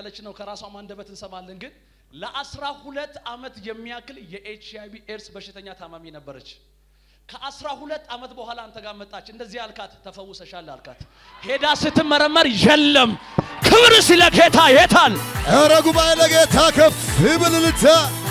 እያለች ነው። ከራሷም አንደበት እንሰማለን። ግን ለአስራ ሁለት ዓመት የሚያክል የኤች አይ ቪ ኤድስ በሽተኛ ታማሚ ነበረች። ከአስራ ሁለት ዓመት በኋላ አንተ ጋር መጣች። እንደዚህ አልካት፣ ተፈውሰሻል አልካት። ሄዳ ስትመረመር የለም። ክብር ስለ ጌታ የታል? ኧረ ጉባኤ ለጌታ ከፍ ይበል እልልታ።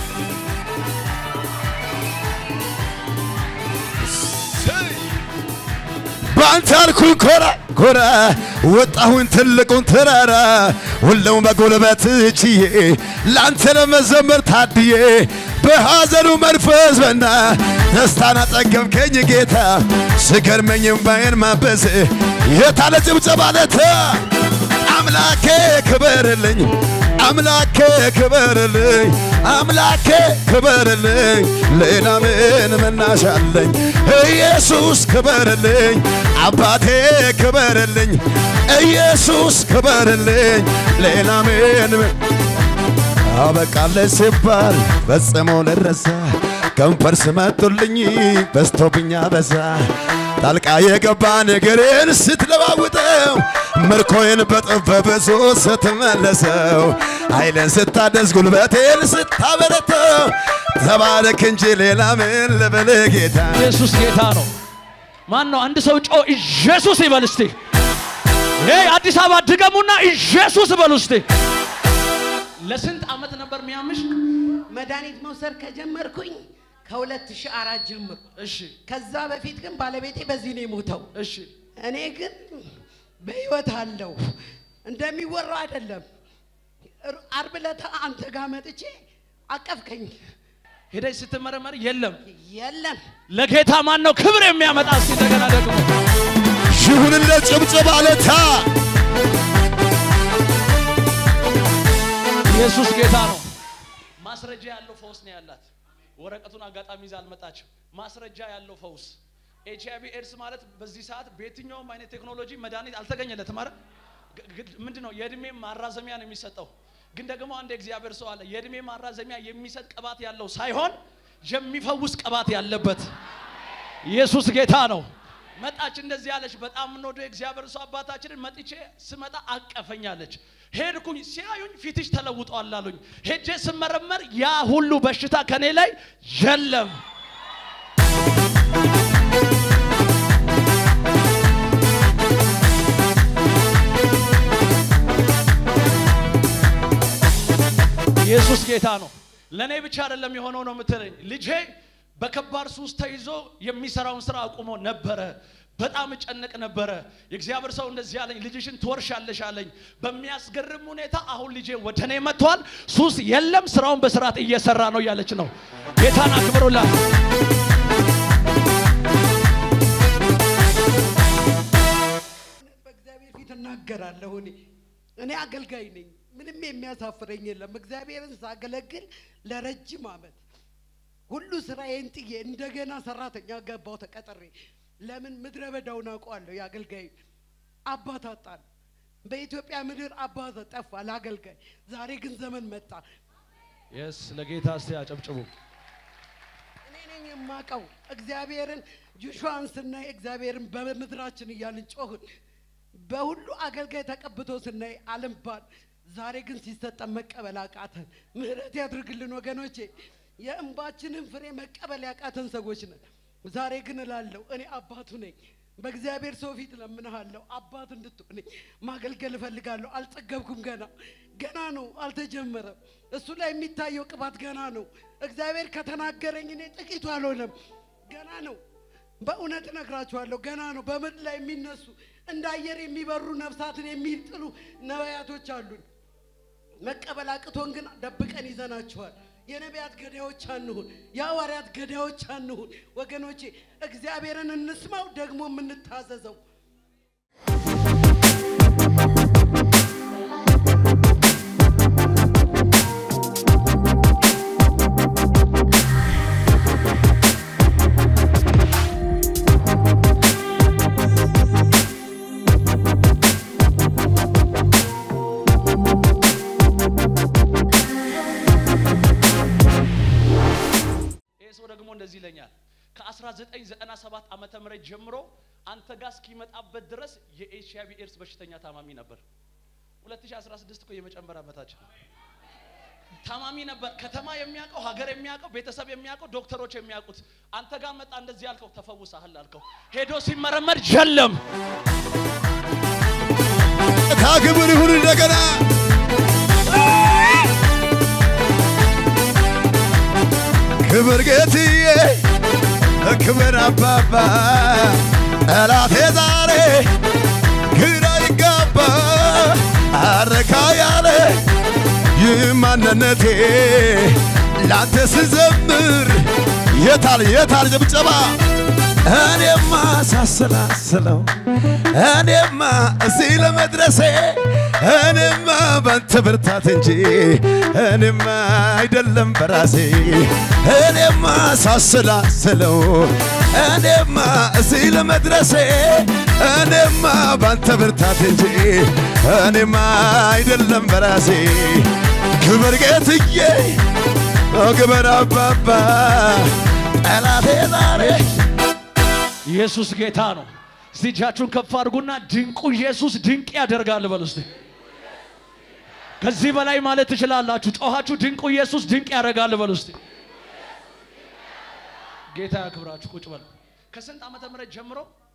በአንተ አልኩኝ ኮራ ኮራ ወጣሁኝ ትልቁን ተራራ ሁሉም በጉልበት ችዬ ለአንተ ለመዘመር ታድዬ በሐዘኑ መንፈስ በና ደስታን አጠገብከኝ ጌታ ስገርመኝ እምባዬን ማበስ የታለ ጭብጨባ ለታ አምላኬ ክበርልኝ አምላኬ ክበርልኝ አምላኬ ክበርልኝ ሌላ ምን መናሻለኝ ኢየሱስ ክበርልኝ አባቴ ክበርልኝ ኢየሱስ ክበርልኝ ሌላ ምን አበቃለች ሲባል ፈጽሞ ልረሳ ከንፈር ስመጡልኝ በስቶብኛ በዛ ጣልቃ የገባ ነገሬን ስትለዋውጠው ምርኮዬን በጥፍ በብዙ ስትመለሰው ኃይልን ስታደስ ጉልበቴን ስታበረተው ተባረክ እንጂ ሌላ ምን ልበል ጌታ ኢየሱስ ጌታ ነው። ማን ነው? አንድ ሰው ጮ ኢየሱስ ይበል እስቲ። ይሄ አዲስ አበባ ድገሙና ኢየሱስ ይበሉ እስቲ። ለስንት ዓመት ነበር የሚያምሽ? መድኃኒት መውሰድ ከጀመርኩኝ ከ2004 ጀምሮ እሺ ከዛ በፊት ግን ባለቤቴ በዚህ ነው የሞተው። እሺ እኔ ግን በህይወት አለው እንደሚወራው አይደለም። ር- ዓርብ ዕለት አንተ ጋር መጥቼ አቀፍከኝ። ሄደሽ ስትመረመር የለም። የለም ለጌታ ማን ነው ክብር የሚያመጣ? እስቲ እንደገና ደግሞ ይሁንለት ጭብጨባ ለታ ኢየሱስ ጌታ ነው። ማስረጃ ያለው ፈውስ ነው ያላት። ወረቀቱን አጋጣሚ ይዛ አልመጣችም። ማስረጃ ያለው ፈውስ ኤች አይ ቪ ኤድስ ማለት በዚህ ሰዓት በየትኛውም አይነት ቴክኖሎጂ መድኃኒት አልተገኘለትም። አረ ምንድን ነው የእድሜ ማራዘሚያ ነው የሚሰጠው። ግን ደግሞ አንድ እግዚአብሔር ሰው አለ የእድሜ ማራዘሚያ የሚሰጥ ቅባት ያለው ሳይሆን የሚፈውስ ቅባት ያለበት ኢየሱስ ጌታ ነው። መጣች እንደዚህ አለች። በጣም የምንወደው የእግዚአብሔር ሰው አባታችንን መጥቼ ስመጣ አቀፈኛለች። ሄድኩኝ፣ ሲያዩኝ ፊትሽ ተለውጧል አሉኝ። ሄጄ ስመረመር ያ ሁሉ በሽታ ከኔ ላይ የለም። ኢየሱስ ጌታ ነው። ለእኔ ብቻ አይደለም የሆነው ነው የምትለኝ። ልጄ በከባድ ሱስ ተይዞ የሚሰራውን ስራ አቁሞ ነበረ። በጣም እጨነቅ ነበረ። የእግዚአብሔር ሰው እንደዚህ አለኝ፣ ልጅሽን ትወርሻለሽ አለኝ። በሚያስገርም ሁኔታ አሁን ልጄ ወደ እኔ መጥቷል። ሱስ የለም፣ ስራውን በስርዓት እየሰራ ነው እያለች ነው። ጌታን አክብሩላት። በእግዚአብሔር ፊት እናገራለሁ። እኔ እኔ አገልጋይ ነኝ። ምንም የሚያሳፍረኝ የለም። እግዚአብሔርን ሳገለግል ለረጅም ዓመት ሁሉ ስራዬን ጥዬ እንደገና ሰራተኛ ገባው ተቀጥሬ። ለምን ምድረ በዳውን አውቀዋለሁ። የአገልጋይ አባት አጣን። በኢትዮጵያ ምድር አባት ጠፋ ለአገልጋይ። ዛሬ ግን ዘመን መጣ። የስ ለጌታ እስቲ አጨብጭቡ። እኔ ነኝ የማውቀው እግዚአብሔርን ጆሹዋን ስናይ እግዚአብሔርን በምድራችን እያልን ጮህን። በሁሉ አገልጋይ ተቀብቶ ስናይ አልምባን። ዛሬ ግን ሲሰጠን መቀበል አቃተን። ምህረት ያድርግልን ወገኖቼ። የእንባችንን ፍሬ መቀበል ያቃተን ሰዎች ነን። ዛሬ ግን እላለሁ እኔ አባቱ ነኝ። በእግዚአብሔር ሰው ፊት ለምንሃለሁ አባት እንድትሆነኝ ማገልገል እፈልጋለሁ። አልጠገብኩም። ገና ገና ነው፣ አልተጀመረም። እሱ ላይ የሚታየው ቅባት ገና ነው። እግዚአብሔር ከተናገረኝ እኔ ጥቂቱ አልሆነም፣ ገና ነው። በእውነት እነግራችኋለሁ፣ ገና ነው። በምድር ላይ የሚነሱ እንደ አየር የሚበሩ ነፍሳትን የሚጥሉ ነቢያቶች አሉን። መቀበል አቅቶን ግን ደብቀን ይዘናቸዋል። የነቢያት ገዳዮች አንሁን፣ የሐዋርያት ገዳዮች አንሁን። ወገኖቼ እግዚአብሔርን እንስማው፣ ደግሞ የምንታዘዘው ይህ ሰው ደግሞ እንደዚህ ይለኛል። ከ1997 ዓመተ ምህረት ጀምሮ አንተ ጋር እስኪመጣበት ድረስ የኤች አይ ቪ ኤድስ በሽተኛ ታማሚ ነበር። 2016 እኮ የመጨመር ዓመታችን ታማሚ ነበር። ከተማ የሚያውቀው ሀገር የሚያውቀው ቤተሰብ የሚያውቀው ዶክተሮች የሚያውቁት አንተ ጋር መጣ። እንደዚህ ያልከው ተፈውሰሃል አልከው። ሄዶ ሲመረመር የለም። ታክብር ይሁን እንደገና ክብር ጌትዬ ክብር አባባ ጠላቴ ዛሬ ግራ ይጋባ አረካ ያለ ይህ ማንነቴ ላንተ ስዘምር የታል የታል ጭብጨባ እኔማ ሳሰላስለው እኔማ እዚህ ለመድረሴ እኔማ ባንተ ብርታት እንጂ እኔማ አይደለም በራሴ እኔማ ሳሰላስለው እኔማ እዚህ ለመድረሴ እኔማ ባንተ ብርታት እንጂ እኔማ አይደለም በራሴ ክብር ጌትዬ ክብር አባባ ጠላቴ ዛሬ ኢየሱስ ጌታ ነው። እስቲ እጃችሁን ከፍ አድርጉና ድንቁ ኢየሱስ ድንቅ ያደርጋል በሉ እስቲ። ከዚህ በላይ ማለት ትችላላችሁ። ጮኻችሁ ድንቁ ኢየሱስ ድንቅ ያደርጋል በሉ እስቲ። ጌታ ያክብራችሁ። ቁጭ በሉ። ከስንት ዓመተ ምህረት ጀምሮ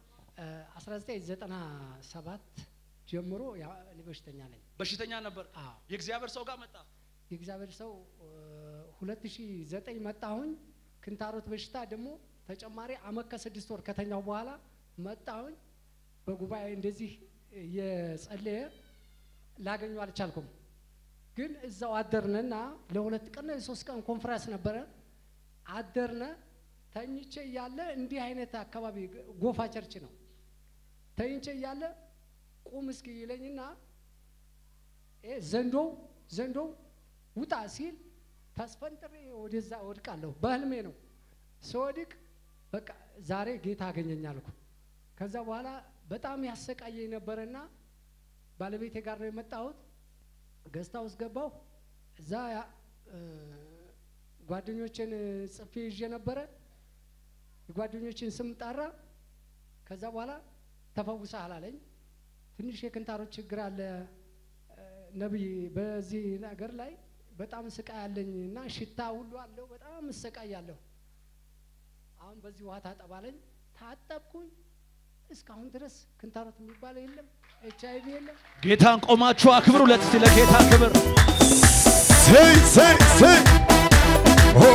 1997 ጀምሮ ያው እኔ በሽተኛ ነኝ። በሽተኛ ነበር? አዎ። የእግዚአብሔር ሰው ጋር መጣ። የእግዚአብሔር ሰው እ፣ 2009 መጣሁኝ። ክንታሮት በሽታ ደግሞ ተጨማሪ አመት ከስድስት ወር ከተኛው በኋላ መጣሁኝ። በጉባኤ እንደዚህ የጸለየ ላገኘው አልቻልኩም። ግን እዛው አደርንና ለሁለት ቀን የሶስት ቀን ኮንፈረንስ ነበረ። አደርነ ተኝቼ እያለ እንዲህ አይነት አካባቢ ጎፋ ቸርች ነው። ተኝቼ እያለ ቁም እስኪ ይለኝና ይሄ ዘንዶው ዘንዶው ውጣ ሲል ተስፈንጥሬ ወደዛ ወድቃለሁ። በህልሜ ነው ስወድቅ፣ በቃ ዛሬ ጌታ አገኘኝ አልኩ። ከዛ በኋላ በጣም ያሰቃየኝ ነበረና ባለቤቴ ጋር ነው የመጣሁት። ገዝታ ውስጥ ገባሁ። እዛ ያ- እ፣ ጓደኞችን ጽፌ ይዤ ነበረ። የጓደኞችን ስም ጠራ። ከዛ በኋላ ተፈውሰሃል አለኝ። ትንሽ የክንታሮት ችግር አለ እ፣ ነብይ፣ በዚህ ነገር ላይ በጣም ስቃይ አለኝ እና ሽታ ሁሉ አለው። በጣም እሰቃያለሁ። አሁን በዚህ ውሃ ታጠባለኝ። ታጠብኩኝ። እስካሁን ድረስ ክንታሮት የሚባለው የለም፣ ኤች አይ ቪ የለም። ጌታን ቆማችሁ አክብሩ። ለትስቲ ለጌታ ክብር ስይ ስይ ስይ ኦ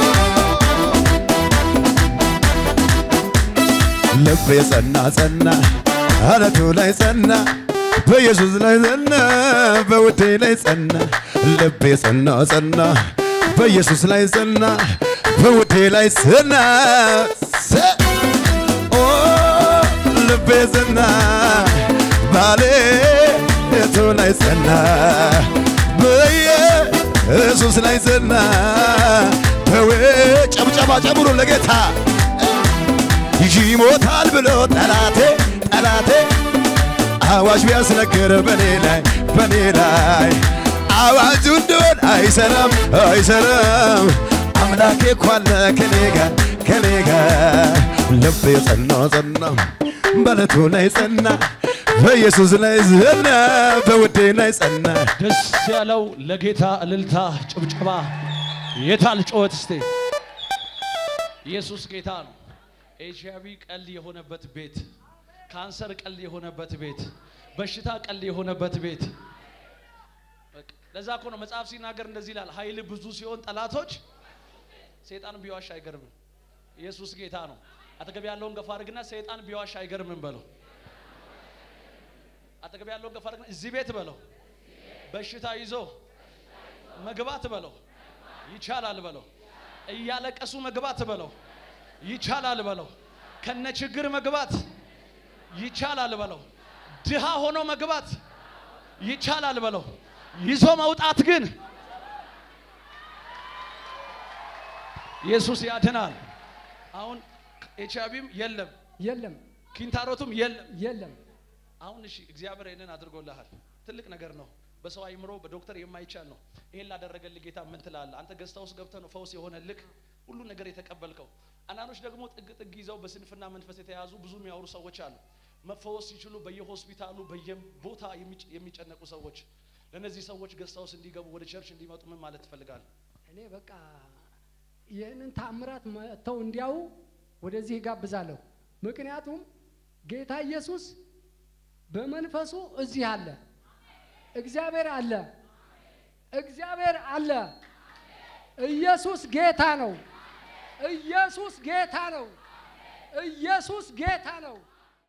ልቤ ጸና ጸና አለቱ ላይ ጸና በኢየሱስ ላይ ጸና በውዴ ላይ ጸና ልቤ ጸና ጸና በኢየሱስ ላይ ጸና በውዴ ላይ ጸና ሰ- ኦ ልቤ ጸና ባሌ የቱ ላይ ጸና በኢየሱስ ላይ ጸና በዌ ጨብጨባ ጨምሩ ለጌታ ይሞታል ብሎ ጠላቴ ጠላቴ አዋጅ ቢያስነግር በኔ ላይ በኔ ላይ አዋጁ እንደሆን አይሰራም አይሰራም አምላኬ እኮ አለ ከኔ ጋር ከኔ ጋር ልቤ ጸና ጸና በለቱ ላይ ጸና በኢየሱስ ላይ ጸና በውዴ ላይ ጸና ደስ ያለው ለጌታ እልልታ ጭብጨባ የታል ጩኸት እስቴ ኢየሱስ ጌታ ነው ኤች አይ ቪ ቀልድ የሆነበት ቤት ካንሰር ቀልድ የሆነበት ቤት በሽታ ቀልድ የሆነበት ቤት በቃ ለዛ እኮ ነው መጽሐፍ ሲናገር እንደዚህ ይላል ኃይል ብዙ ሲሆን ጠላቶች ሰይጣን ቢዋሽ አይገርምም ኢየሱስ ጌታ ነው አጠገብ ያለውን ገፋ አድርግና ሰይጣን ቢዋሽ አይገርምም በለው አጠገብ ያለውን ገፋ አድርግና እዚህ ቤት በለው በሽታ ይዞ መግባት በለው ይቻላል በለው እያለቀሱ መግባት በለው ይቻላል በለው ከነ ችግር መግባት ይቻላል በለው ድሃ ሆኖ መግባት ይቻላል በለው ይዞ መውጣት ግን ኢየሱስ ያድናል አሁን ኤች አይ ቪም የለም የለም ኪንታሮቱም የለም የለም አሁን እሺ እግዚአብሔር ይህንን አድርጎልሃል ትልቅ ነገር ነው በሰው አይምሮ በዶክተር የማይቻል ነው ይሄን ላደረገልህ ጌታ ምን ትላለህ አንተ ገዝታ ውስጥ ገብተህ ነው ፈውስ የሆነልህ ሁሉ ነገር የተቀበልከው አንዳንዶች ደግሞ ጥግ ጥግ ይዘው በስንፍና መንፈስ የተያዙ ብዙ የሚያወሩ ሰዎች አሉ መፈወስ ሲችሉ በየሆስፒታሉ በየቦታ የሚጭ- የሚጨነቁ ሰዎች ለእነዚህ ሰዎች ገዝታውስ እንዲገቡ ወደ ቸርች እንዲመጡ ምን ማለት ትፈልጋለህ? እኔ በቃ ይህንን ታምራት መጥተው እንዲያው ወደዚህ ይጋብዛለሁ። ምክንያቱም ጌታ ኢየሱስ በመንፈሱ እዚህ አለ። እግዚአብሔር አለ። እግዚአብሔር አለ። ኢየሱስ ጌታ ነው። ኢየሱስ ጌታ ነው። ኢየሱስ ጌታ ነው።